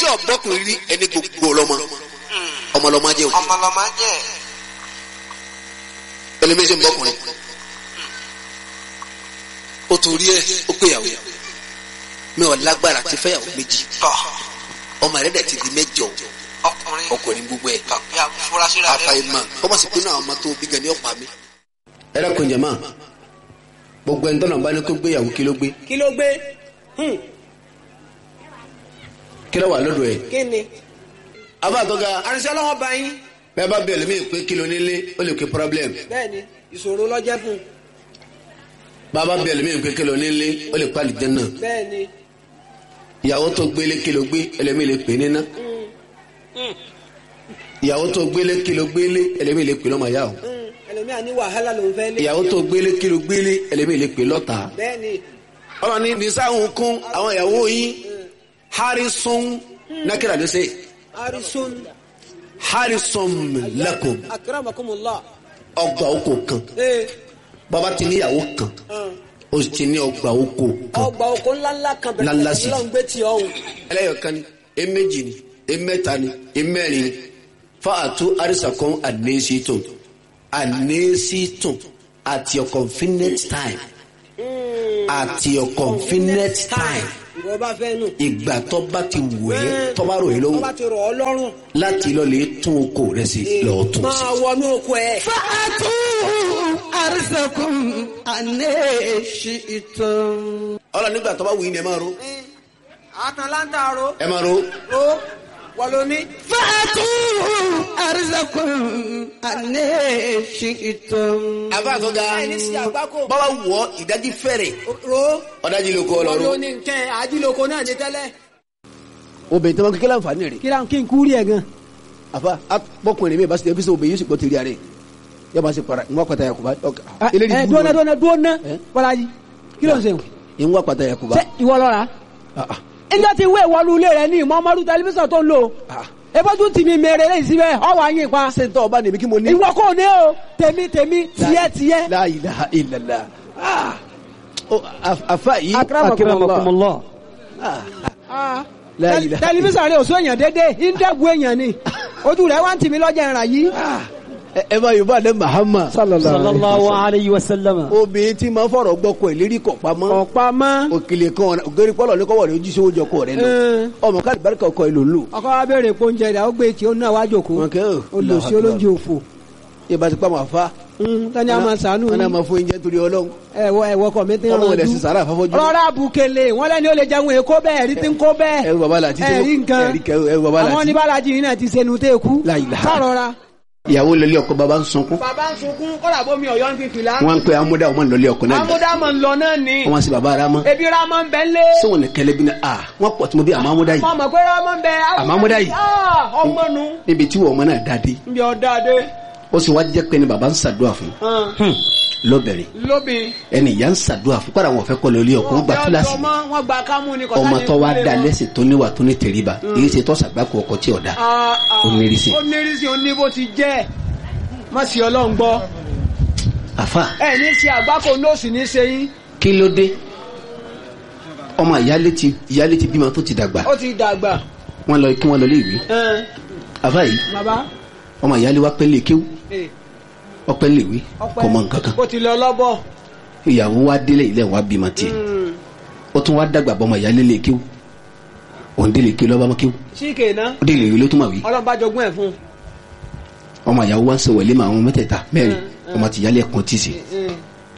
ọ̀bọ́kùnrin rí ẹni gbogbo ọlọ́mọ ọmọlọ́mọ jẹ́ òkè ọmọlọmọ jẹ ẹlẹ́mẹ́sẹ̀ ń bọ́kùnrin ó torí ẹ ó péyàwó mi ò lágbára ti fẹ́yàwó méjì tọ ọmọ rẹ̀ dẹ̀ ti di mẹ́jọ ọkùnrin ọkùnrin gbogbo ẹ̀ tọ bí afurasí rẹ àfàìmọ̀ kọ́mọ sì pinnu àwọn ọmọ tó bí gan ni ó pa mí. ẹ dákun jẹ̀mọ́ gbogbo ẹni tọ́nà bá ní kó gbéyàwó kí ló gbé kí ló gbé Hmm, kí ló wà lọ́dọ̀ ẹ̀. kí ni. àbá àtọ́ga àrìnsẹ́ ọlọ́wọ́ bá yín bẹ́ẹ̀ bá bẹ̀rẹ̀ mí pé kí ló nílé ó lè ké problem bẹ́ẹ̀ ni ìṣòro lọ́jẹ́ fún un bàbá bẹ̀rẹ̀ mí pé kí ló nílé ó lè pàlì jẹ́ náà bẹ́ẹ̀ ni ìyàwó tó gbélé kí ló gbé ẹlẹ́mí lè pè níná ìyàwó tó gbélé kí ló gbélé ẹlẹ́mí lè pè lọ́mọ yá o Hmm, ẹlòmíà ní wàhálà lòún fẹ́ lé ìyàwó tó gbélé kí ló gbélé ẹlẹ́mí lè pè lọ́ta. bẹ́ẹ̀ ni ọmọ ní nisáhùn kún àwọn ìyàwó yín harrison nákìlá ló ṣe arisun harrison lakum akramakumullah ọgbà oko kan ee bàbá ti níyàwó kan hàn, ó sì ti ní ọgbà oko kan ọgbà oko ńláńlá kan Ńláńlá bẹ̀rẹ̀ sí. lọ́n gbé tí ọ̀hún ẹlẹ́yọ̀kan ni eméjì ni emẹ́ta ni emẹ́rin ni fáàtú àrísàkọ́n ànésítùn ànésítùn at your convenient time at your convenient time ìwọ bá fẹ́ nù ìgbà tó bá ti wù ẹ́ tó bá rò yín tó lọ́wọ́ bá ti rọ̀ ọ́ lọ́rùn láti lọ lè tún oko rẹ sí lọ́ọ́ tún sí. máa wọnú oko ẹ̀ fàtú àrísẹ̀kùn ànẹ́ṣìtàn. ọlọ nígbà tó bá wù yín ni ẹ máa ro àtàlántà ro ẹ máa ro ro wọ́n ló ní fàtú àrísẹ̀kùn ànẹ́ṣìtàn. àbá àtọ́gá ẹni sí àgbákò báwa wọ ìdájí fẹ́rẹ̀ ro ọ̀dájí ló kọ́ wọ́n ló ọlọ́run. ní nkẹ́ ajíloko náà ní tẹ́lẹ̀ obìnrin tí wọn kékeré àǹfààní rẹ̀ kí kí n kú rí ẹ̀ gan àfa bọkùnrin mi bá ṣe ẹbíṣẹ obìnrin yóò sì gbọ́ tẹ̀lé rẹ̀ yóò máa ṣe para ìwọ́n pàtà yakuba ẹ dúnà dúnà dúnà Eh? bọ́lájì kí ló ń ṣe ìwọ́n pàtà yakuba. ṣé ìwọ lọ́ra ẹjọ́ ti wé ìwọ́lu ilé rẹ ní ìmọ̀ọ́mọ́dún tẹlifíṣàn tó ń lò ebójú tì mí mèrè lẹ́yìn síbẹ̀ ọwọ́ ayé pa ṣé n tọ́ ọba nìbí kí mo ní. ìwọ kò ní o tèmi tèmi tiẹ́ tiẹ́. La ilaha illallah. Ah. Ó, af- afa yìí. akramakumullah. Ah. Ah. La Tẹl- ilaha tẹlifíṣàn rẹ ò sún èèyàn dédé ìdẹ́gun èèyàn ni ojú rẹ wá ń tì mí lọ́jà ìràn yìí. ẹ ẹ bá yorùbá lẹ mahama. sallallahu alayhi wa sallam. obìnrin tí máa fọ̀rọ̀ gbọ́kọ ẹ̀ lérí kọ̀ pamọ́. ọ̀pá mọ́ òkèlè kan ògèrè pọ́lọ̀ ní kọ́wọ́ rẹ̀ ojúṣe owó jọkọ rẹ̀ lọ. Eh. ọmọ káàdì bárìkà ọkọ ẹ̀ ló ń lò. ọkọ wa béèrè pé oúnjẹ rẹ ó gbé tí ó náà wá jòkó wọn kẹ́ ò. olùsí olóúnjẹ òfò ìbá ti pa màá fa. tani a máa sànú wọn náà máa fún oúnjẹ torí ọlọ́run. ẹwọ ẹwọ kọ mi ti ọmọ ràn ilẹ̀ sì sàrà àfọ́fọ́jú. rọra bukele wọn lẹni ó lè jẹun èkó bẹ́ẹ̀ ẹrí tí ń kó bẹ́ẹ̀ ẹrù bàbá làtí. ẹrí nǹkan ẹrí kẹ- ẹrù bàbá àwọn làtí. oníbàlájì yìí náà ti sẹnu tẹ kú La ilaha. sọrọra. ìyàwó lọlé ọkọ bàbá ń sunkún. bàbá ń sunkún kọ́dà bómi ọ̀yọ́ ń fi fìlà. wọn ń pe amúdá ọmọ lọlé ọkọ náà. amúdámọ̀ ń lọ náà ni wọn sì bàbá ara mọ. ebi ramọ ń bẹ ń lé. sọ̀wọ́n ní kẹlẹ́ bí ní a wọ́n pọ̀ tí mo bí àmọ́ amúdá yìí. mọ mọ pé ramọ ń bẹ. Àmọ́ amúdá yìí. Ah, ọmọ nu. níbi tí wọ́n ọmọ náà dáadé. nbí ọ̀dà dé. ó sì wá jẹ́ pé ni bàbá ń ṣàdúrà fún. lọ́bẹ̀rẹ̀ lóbi. ẹni ìyá ń ṣàdúrà fún kọ́ra wọn fẹ́ kọ́ lórí ọkọ wọn gba kíláàsì ni. wọn gba kámú ni ọmọ tó wá da lẹ́sìn tó níwà tó ní tẹríba èyí ṣe tó ṣàgbákò ọkọ tí ọ̀dà. Ó nírìsì. ó nírìsì ó ní bó ti jẹ́ má sì ọlọ́run gbọ́ àfa ẹ ní ṣe àgbákò nóòsì ní ṣe yín kí ló dé ọmọ ìyálé ti ìyálé ti bímọ tó ti dàgbà ó ti dàgbà wọn lọ kí wọn lọ lé ìwé ẹn, àfa yìí bàbá ọmọ ìyálé wa pẹ́ lè kéwú ẹ, ọpẹ́ lè wí ọpẹ́ kò mọ nǹkan kan ó ti lọ lọ́bọ̀ ìyàwó wa délé ilé wa bímọ tiẹ̀ ó tún wá dàgbà bọ́ ọmọ ìyálé lè kéwú òun délé kéwú lọ́ba mọ́ kéwú síkè náà ó délé ìwé ló tún mà wí ọlọ́run bá jogún ẹ̀ fún ọmọ ìyàwó wa ń sọ wẹ̀lé mà àwọn mẹ́tẹ̀ẹ̀ta mẹ́rin Mm, ọmọ ti ìyálé ẹ̀kan tì sí un.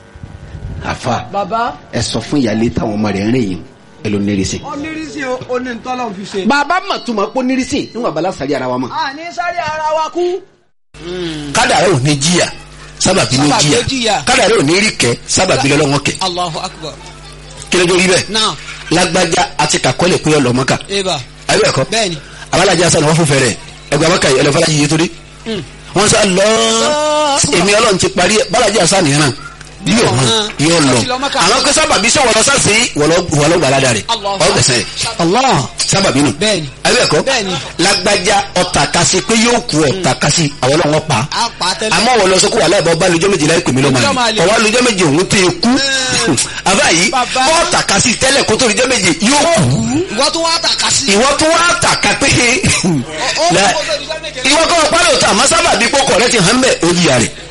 àfa bàbá ẹ sọ fún ìyálé táwọn ọmọ rẹ̀ ń rìn yìí ẹ ló nírìsì. ó nírìsì ó ní ntọ́lọ́run fi ṣe. bàbá mà tún ma kó nírìsì níwọ̀n abala sáré ara wa mọ̀. a ní sáré ara wa kú. kádàrá ò ní jìyà sábàbí ló Sábàbí ló jìyà jìyà. kádàrá ò ní rí kẹ sábàbí lọ́wọ́ kẹ Allahu akbar. kí ló dé rí bẹ́ẹ̀ Now, lágbájá àti kàkọ́lẹ̀ pé ọlọ́mọ́ka Eva. ayé ẹ̀kọ́ Bẹ́ẹ̀ni. abalajà sani wọ́n fún fẹ́rẹ̀ ẹgbẹ́ abaka yìí ẹlẹ́fọ́lá yìí torí wọ́n sá lọ èmi ọlọ́run ti parí ẹ̀ balajà sani náà yóò hàn yóò lọ Ó ti lọ Mẹ́kà. àwọn kẹsàn bàbí sọ wọlọ sàṣẹ wọlọ gbàládà rẹ Allahu ọgbẹsẹ Allah. sábàbí nù. Bẹ́ẹ̀ni. ayé ẹ̀kọ́ Bẹ́ẹ̀ni. lágbájá ọ̀tàkasí pé yóò kú ọ̀tàkasí àwọn náà wọ́n pa á a pa tẹ́lẹ̀. àmọ́ wọ́n lọ sọ kó wà láìpẹ́ ọba lójọ́ méje láì pè mí lọ́mọ Lọ́mọ àlè àlè. ọwọ́ lójọ́ méje òun tẹ kú àbá yìí Bàbá. ọ̀tàkasí tẹ́lẹ̀ kó tó lójọ́ méje yóò kú ìwọ tó wá tàka sí. ìwọ tó wá tàka pé ó la- kó tó di sẹ́mẹ̀kẹ́. ìwọ kọ́ ọ̀pá lóòótọ́ àmọ́ sábà bí kókò rẹ ti hàn bẹ́ẹ̀ ó yíya rẹ̀